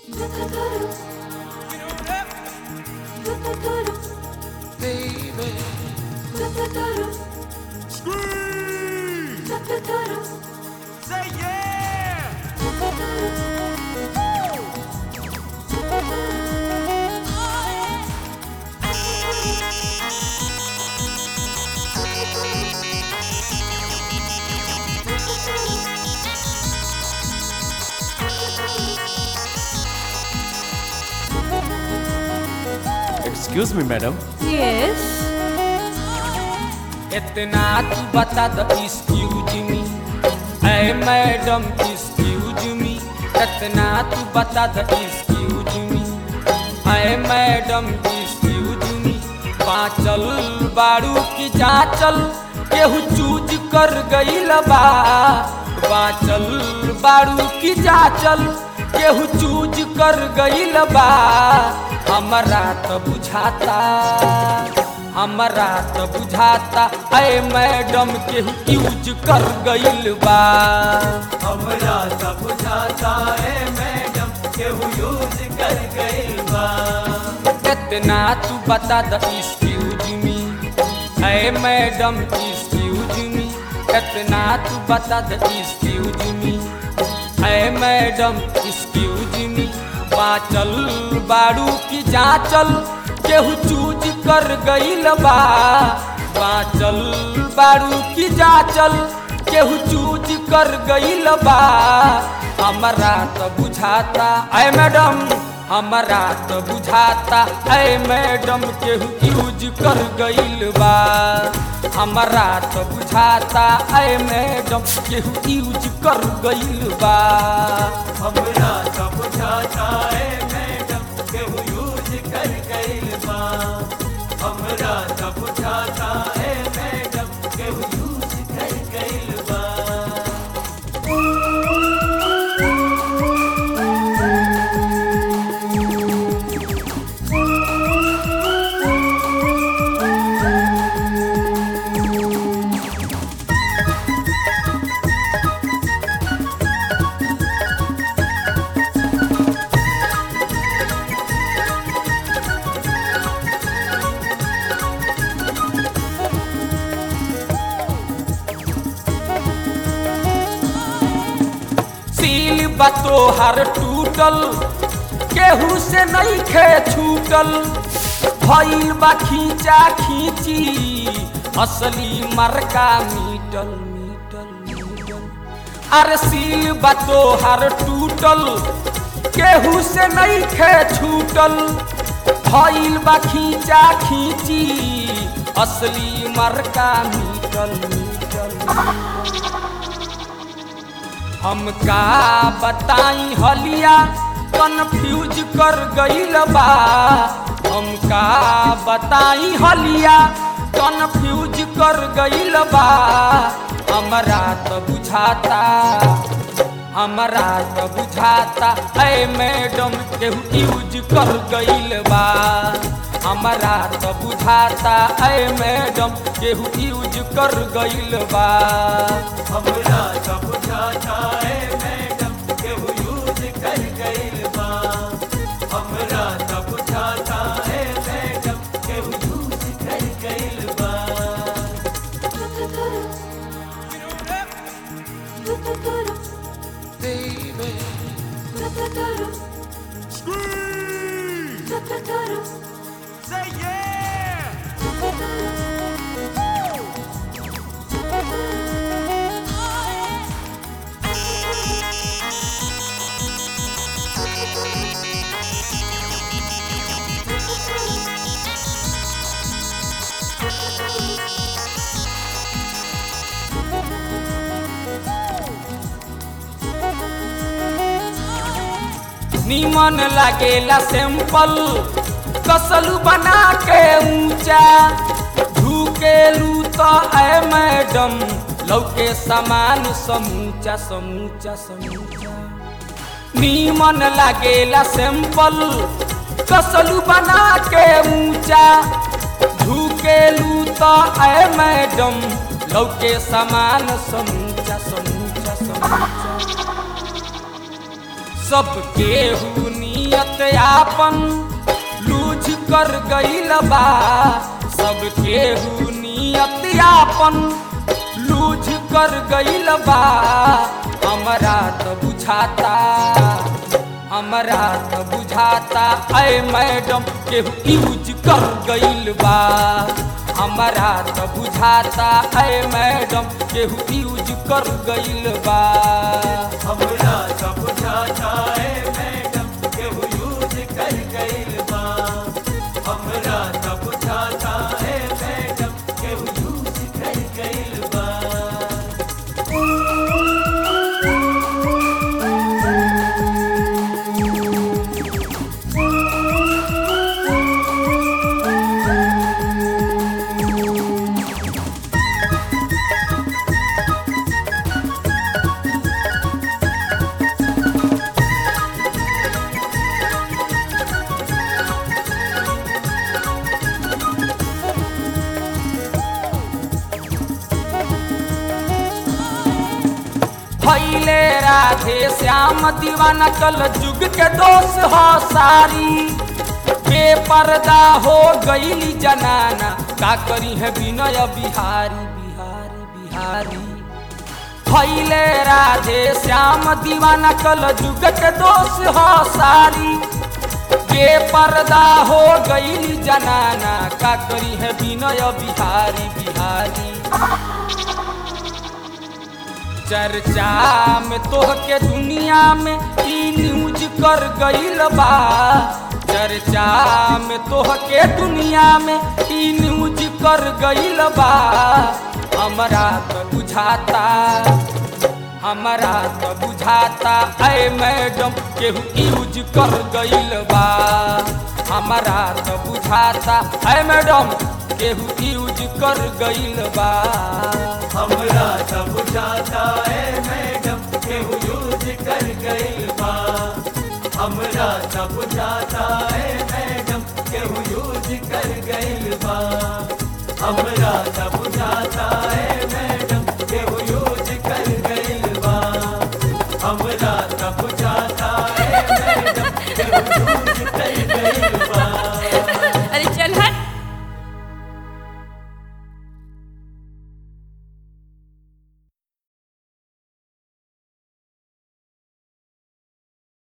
Say yeah! Excuse me madam yes इतना तू बता द एक्सक्यूज मी ऐ मैडम एक्सक्यूज मी इतना तू बता द एक्सक्यूज मी ऐ मैडम एक्सक्यूज मी पाचल बारू की जाचल केहू चूज कर गईल बा बाचल बारू की जाचल केहू चूज कर गईल बा हमरा त बुझाता हमरा त बुझाता ऐ मैडम के यूज कर गईल बा हमरा सब बुझाता है मैडम केहू यूज कर गइल बा इतना तू बता द एक्सक्यूज मी ऐ मैडम एक्सक्यूज मी इतना तू बता द एक्सक्यूज मी ऐ मैडम एक्सक्यूज मी बाचल बारू की जाचल केहू चूज कर गईल बा बाचल बारू की जाचल केहू चूज कर गईल बा हमरा त बुझाता ऐ मैडम हमरा त बुझाता ऐ मैडम केहू यूज कर गईल बा हमरा त बुझाता ऐ मैडम केहू यूज कर गईल बा हमरा सब बुझाता है मैडम केहू यूज कर गइल बा हमरा सब बुझाता है मैडम केहू यूज कर गइल बा सील बतो हर टूटल केहू से नहीं खे छूटल भइल बा खींचा खींची असली मरका मीटल मीटल मीटल अरे सील बतो हर टूटल केहू से नहीं खे छूटल भइल बा खींचा खींची असली मरका मीटल मीटल हम का बताई हलिया कन्फ्यूज कर गईल बा हम का बताई हलिया कन्फ्यूज कर गईल बा हमरा त बुझाता हमरा त बुझाता ऐ मैडम केहू यूज कर गईल बा हमरा त बुझाता ऐ मैडम केहू यूज कर गईल बा हमरा सब बुझाता है मैडम केहू यूज कर गइल बा हमरा सब बुझाता है मैडम केहू यूज कर गइल बा Say yeah! निमन लागेला सैंपल कसलू बना के ऊंचा झुकेलू तो ऐ मैडम लौके समान समूचा समूचा समूचा निमन लागेला सैंपल कसलू बना के ऊंचा झुकेलू तो ऐ मैडम लौके समान समूचा समूचा समूचा सब केहू नियत आपन लूझ कर गईल बा सब केहू नियत आपन लूझ कर गईल बा हमरा त बुझाता हमरा त बुझाता ऐ मैडम केहू यूज कर गईल बा हमरा त बुझाता ऐ मैडम केहू यूज कर गईल बा हमरा सब बुझाता है मैडम केहू यूज कर गइल बा हमरा सब बुझाता है मैडम केहू यूज कर गइल बा भैले राधे श्याम दीवाना कल जुग के दोष हो सारी बेपर्दा हो गईली जनाना का करी है विनय बिहारी बिहारी बिहारी भैले राधे श्याम दीवाना कल जुग के दोष हो सारी बेपर्दा हो गईली जनाना का करी है विनय बिहारी बिहारी चर्चा में तोह के दुनिया में ई न्यूज कर गईल बा चर्चा में तोह के दुनिया में ई न्यूज कर गईल बा हमरा तो बुझाता हमरा तो बुझाता ऐ मैडम केहू यूज कर गईल बा हमरा तो बुझाता ऐ मैडम केहू यूज कर गईल बा हमरा सब बुझाता है मैडम केहू यूज कर गइल बा हमरा सब बुझाता है मैडम केहू यूज कर गइल बा हमरा सब बुझाता है